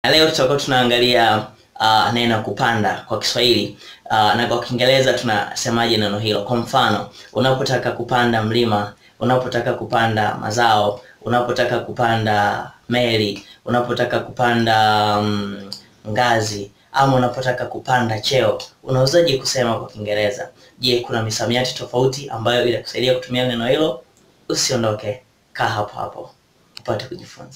Na leo tutakuwa tunaangalia uh, neno kupanda kwa Kiswahili uh, na kwa Kiingereza tunasemaje neno hilo. Kwa mfano, unapotaka kupanda mlima, unapotaka kupanda mazao, unapotaka kupanda meli, unapotaka kupanda um, ngazi ama unapotaka kupanda cheo, unawezaje kusema kwa Kiingereza? Je, kuna misamiati tofauti ambayo itakusaidia kutumia neno hilo? Usiondoke, kaa hapo hapo upate kujifunza.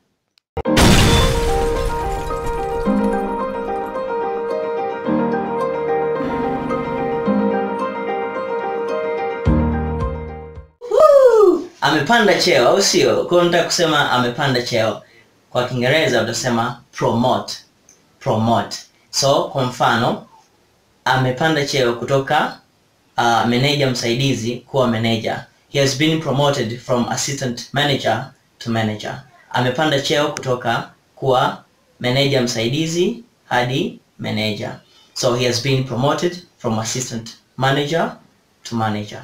Woo! Amepanda cheo au sio? Kwa hiyo nataka kusema amepanda cheo. Kwa Kiingereza utasema promote. Promote. So kwa mfano amepanda cheo kutoka uh, meneja msaidizi kuwa manager. He has been promoted from assistant manager to manager. Amepanda cheo kutoka kuwa meneja msaidizi hadi manager. So he has been promoted from assistant manager to manager.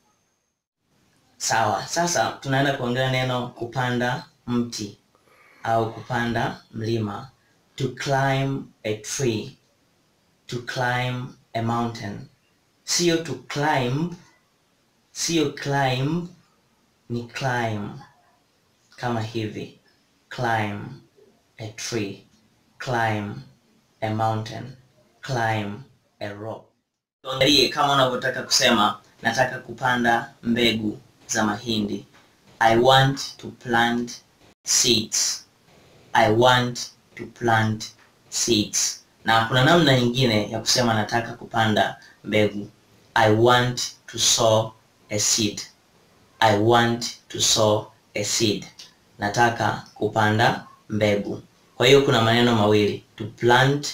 Sawa, sasa tunaenda kuongelea neno kupanda mti au kupanda mlima. To climb a tree. To climb a mountain. Sio to climb, sio climb, ni climb kama hivi. Climb a tree. Climb a mountain. Climb a rock. Tuangalie kama unavyotaka kusema nataka kupanda mbegu za mahindi. I want to plant seeds. I want to plant seeds. Na kuna namna nyingine ya kusema nataka kupanda mbegu. I want to sow a seed. I want to sow a seed. Nataka kupanda mbegu. Kwa hiyo kuna maneno mawili, to plant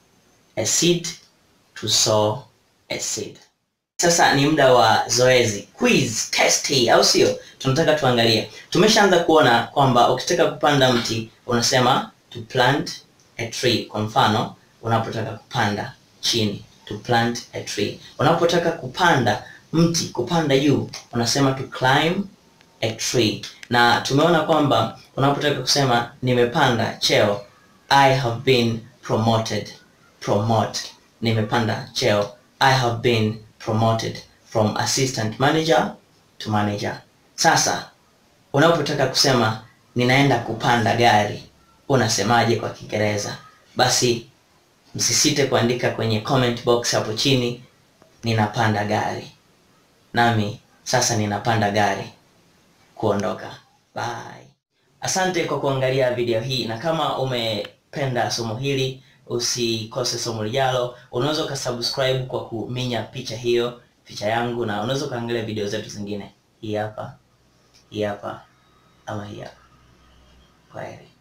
a seed, to sow a seed. Sasa ni muda wa zoezi quiz testi, au sio? Tunataka tuangalie. Tumeshaanza kuona kwamba ukitaka kupanda mti unasema to plant a tree. Kwa mfano, unapotaka kupanda chini, to plant a tree. Unapotaka kupanda mti, kupanda juu, unasema to climb a tree. Na tumeona kwamba unapotaka kusema nimepanda cheo, I have been promoted. Promote, nimepanda cheo. I have been promoted from assistant manager to manager. Sasa unapotaka kusema ninaenda kupanda gari, unasemaje kwa Kiingereza? Basi msisite kuandika kwenye comment box hapo chini, ninapanda gari. Nami sasa ninapanda gari kuondoka. Bye. Asante kwa kuangalia video hii, na kama umependa somo hili usikose somo lijalo. Unaweza ukasubscribe kwa kuminya picha hiyo, picha yangu, na unaweza ukaangalia video zetu zingine. Hii hapa, hii hapa ama hii hapa. Kwaheri.